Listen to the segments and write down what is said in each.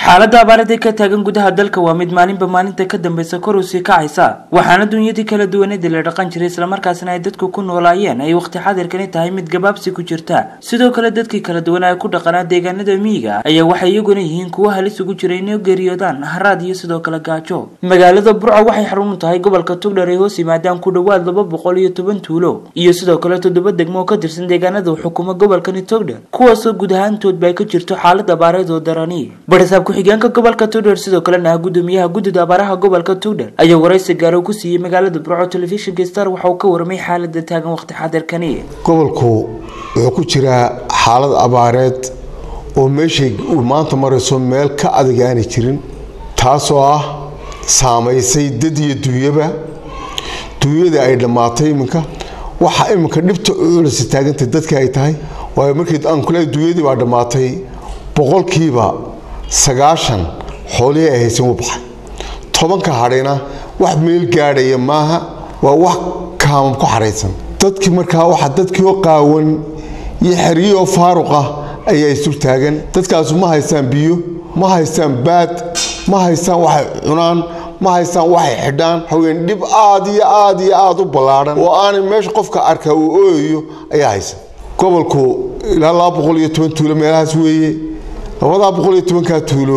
xaaladda abaarada ka taagan gudaha dalka waa mid maalinba maalinta ka dambeysa kor u sii kacaysa waxaana dunyadii kala duwaneedii la dhaqan jiray islamarkaasna ay dadku ku noolaayeen ay waqti xadirkani tahay mid gabaabsi ku jirta sidoo kale dadkii kala duwan ay ku dhaqanaa deegaanada miyiga ayaa waxay iyaguna yihiin kuwo halis ugu jira inay geeriyoodaan haraad iyo sidoo kale gaajo magaalada burco waxay xarun u tahay gobolka tugdhar ay hoos yimaadaan ku dhowaad laba boqol iyo toban tuulo iyo sidoo kale toddoba degmo oo ka tirsan deegaanada xukumo gobolkani togdhar kuwaasoo guud ahaantoodba ay ka jirto xaalad abaareed oo darani ku-xigeenka gobolka tugdher sidoo kalena ah gudoomiyaha guddida abaaraha gobolka tugdher ayaa waraysi gaaro ku siiyey magaalada burco telefishinka star waxa uu ka warramay xaalada taagan waqti xadirkani gobolku wuxuu ku jiraa xaalad abaareed oo meeshay uu maanta marayso meel ka adag aanay jirin taasoo ah saamaysay dad iyo duunyaba duunyada ay dhammaatay iminka waxa iminka dhibta culisi taagantay dadka ay tahay waayo markii aan kule duunyadii baa dhammaatay boqolkiiba sagaashan xoolihii ay haysan u baxay tobanka hadhayna wax meel gaadhaya maaha waa wax kaamam ku xaraysan dadkii markaa waxa dadkii oo qaawan iyo xeriyii oo faaruq ah ayaa isul taagan dadkaasu ma haystaan biyo ma haystaan baad ma haystaan waxay cunaan ma haystaan waxay xidhaan haween dhib aad iyo aad iyo aada u ballaadhan oo aanay meesha qofka arkaa uu ooyayo ayaa haysan gobolku ilaa laba boqol iyo toban tuulo meelahaas weeye labadaa boqol iyo tobankaa tuulo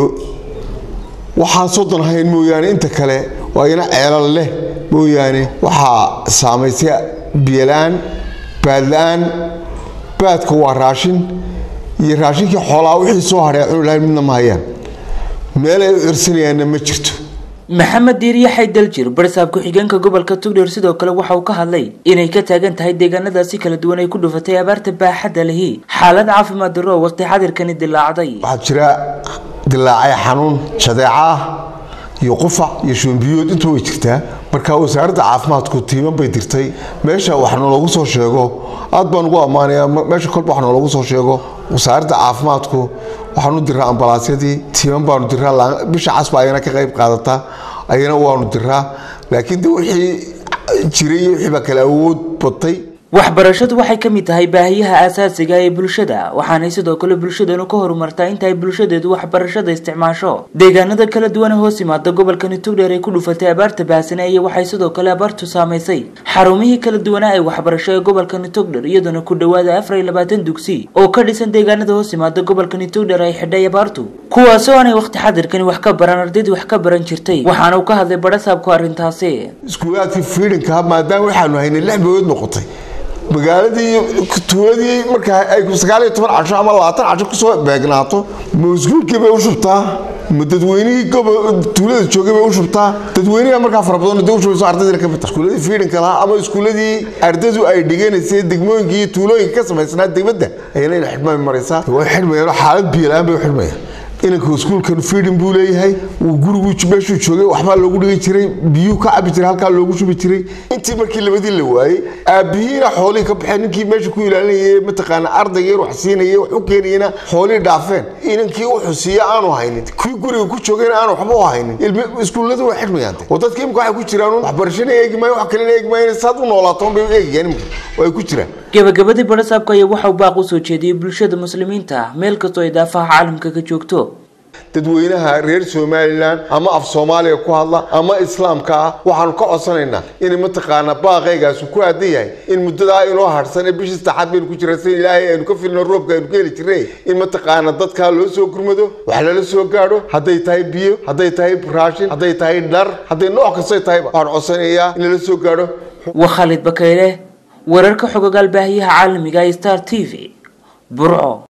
waxaan soddon hayn mooyaane inta kale waa ina ceelal leh mooyaane waxaa saamaysay biyola-aan baadla-aan baadka waa raashin iyo raashinkii xoolaa wixii soo hadhay cuni lahayn midna ma hayaan meel ay u cirsanayaanna ma jirto maxamed diiriye xaydaljir barsaab ku-xigeenka gobolka tugdheer sidoo kale waxa uu ka hadlay inay ka taagan tahay deegaanadaasi kala duwan ay ku dhufatay abaarta baaxadda lihi xaalad caafimaad darro waqti xadirkani dilaacday waxaa jira dilaacay xanuun jadeeca ah iyo qufac iyo shuunbiyood intuu way jirtaa marka wasaaradda caafimaadku tiiman bay dirtay meesha wax nooloogu soo sheego aad baan ugu ammaanayaa meesha kolba wax nooloogu soo sheego wasaaradda caafimaadku waxaanu diraa ambalaasyadii tiiman baanu diraa bisha casba ayana ka qayb qaadata ayana waanu diraa laakiin de wixii jiray iyo wixii baa kale awood batay waxbarashadu waxay ka mid tahay baahiyaha aasaasiga ee bulshada waxaanay sidoo kale bulshadanu ka horumartaa inta ay bulshadeedu waxbarashada isticmaasho deegaanada kala duwana hoos yimaada gobolkani tugdheer ay ku dhufatay abaarta baahsane iyo waxay sidoo kale abaartu saamaysay xarumihii kala duwanaa ee waxbarasho ee gobolkani tugdher iyaduna ku dhowaada afar iyo labaatan dugsi oo ka dhisan deegaanada hoos yimaada gobolkani tugdher ay xidhay abaartu kuwaasoo aanay waqti xadirkani wax ka baran ardaydii wax ka baran jirtay waxaana uu ka hadlay badhasaabku arrintaasi iskuulaadkii fiidhinka maadaama waxaanu haynay lix bilood noqotay magaaladii tuuladii markaa ay sagaal iyo toban casho ama labaatan casho kusoo beegnaato ma iskuulkii bay u shubtaa ma dadweynihii tuulada joogay bay u shubtaa dadweyniha markaa fara badan de u shubayso ardaydina ka mid iskuuladii fiidhinka lahaa ama iskuuladii ardaydu ay dhiganaysay degmooyinkii iyo tuulooyinka ka samaysnaa degmadda ayana ina xidhmay maraysaa way xidhmayaan xaalad biyola-aan bay u xidhmayaan inanka iskuulkan fiidhin buu leeyahay uu gurigu meeshuu joogay waxbaa loogu dhigi jiray biyuu ka cabi jiray halkaa loogu shubi jiray intii markii labadii la waayey aabbihiina xoolihii ka baxeen ninkii meesha ku ilaalinayay mataqaana ardayga in wax siinaya wax u keenayana xoolihii dhaafeen inankii wuxuu siiya aanu haynin kii guriga ku joogayna aanu waxba u haynin iskuulladu way xidhmayaan oo dadka imika waxay ku jiraan waxbarashana eegi maayo wax kalena eegi maayo saad u noolaato bay u eegayaan imika oo ay ku jiraan gabagabadii badhasaabka ayaa waxa uu baaq u soo jeediyey bulshada muslimiinta meel kastoo ay daafaha caalamka ka joogto dadweynaha reer somalilan ama af soomaaliya ku hadla ama islaamka ah waxaanu ka codsanaynaa inay mataqaana baaqaygaasu ku aadan yahay in muddadaa inoo harsan ee bishii saddexaad baynu ku jira si ilaahay aynu ka filno roobka aynu ka heli jirnay in mataqaana dadkaa loo soo gurmado wax lala soo gaadho hadday tahay biyo hadday tahay raashin hadday tahay dhar hadday nooc kastay tahayba waxaan codsanayaa in lala soo gaadho waa khaalid bakayle wararka xogogaal baahiyaha caalamiga ee star t v burco